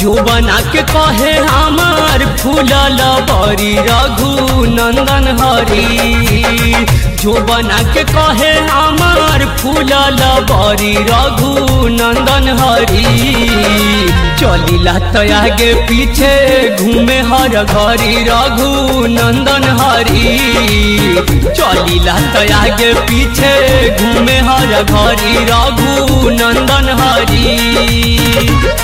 जो बना के कहे हमार फूलल बरी रघु नंदन हरी जो बना के कहे हमार फूलल बरी रघु नंदन हरी चलिला तो आगे पीछे घूमे हर घरी रघु नंदन हरी चलिला तो आगे पीछे घूमे हर घरी रघु नंदन हरी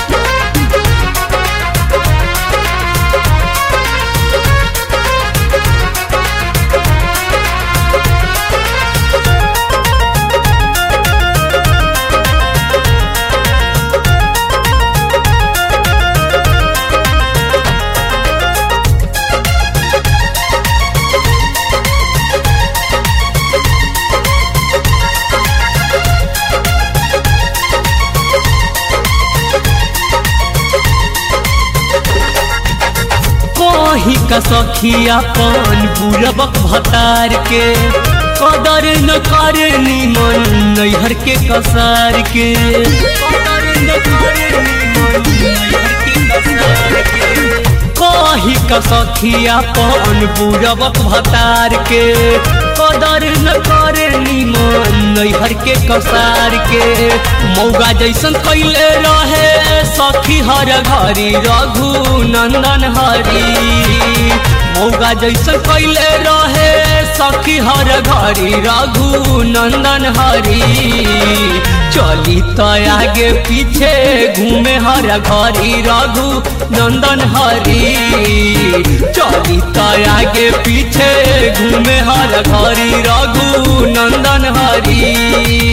कही का सखिया पान बुरबक भतार के कदर न करे निमन नैहर के कसार के कदर न करे निमन नैहर के कसार के कही का सखिया पान बुरबक भतार के कदर न करे निमन नैहर के कसार के मौगा जैसन कैले रहे सखी हर घरी रघु नंदन हरी मौगा जैसन कैले रहे सखी हर घरी रघु नंदन हरी चली तो आगे पीछे घूमे हर घरी रघु नंदन हरी चली तो आगे पीछे घूमे हर घरी रघु नंदन हरी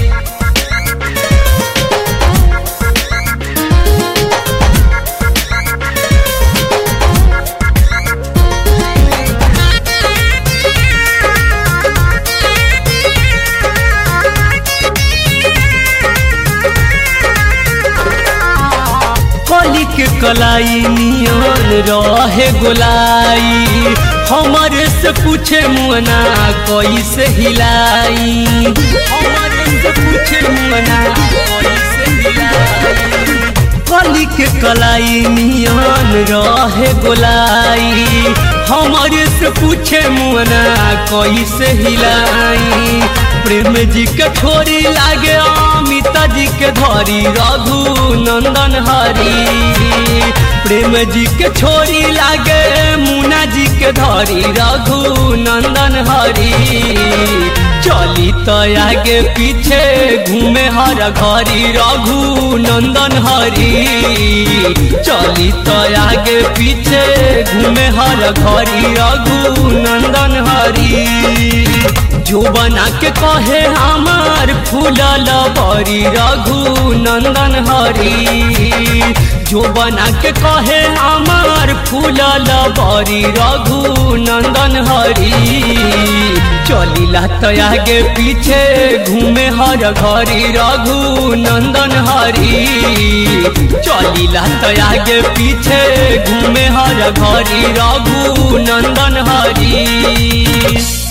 कली के कलाई नियन रहे गोलाई हमारे से पूछे मुअना कैसे हिलाई हमारे से पूछे मुअना कैसे हिलाई कली के कलाई नियन रहे गोलाई हमारे से पूछे मुअना कैसे हिलाई प्रेम जी के छोरी लागे अमिता जी के धरी रघु नंदन हरी प्रेम जी के छोरी लागे मुना जी के धरी रघु नंदन हरी चली तो आगे पीछे घूमे हर घरी रघु नंदन हरी चली तो आगे पीछे घूमे हर घरी रघु नंदन हरी जो बना के कहे हमार फूलल बरी रघु नंदन हरी जो बना के कहे हमार फूलल बरी रघु नंदन हरी चलिला तो आगे पीछे घूमे हर घरी रघु नंदन हरी चलिला तो आगे पीछे घूमे हर घरी रघु नंदन हरी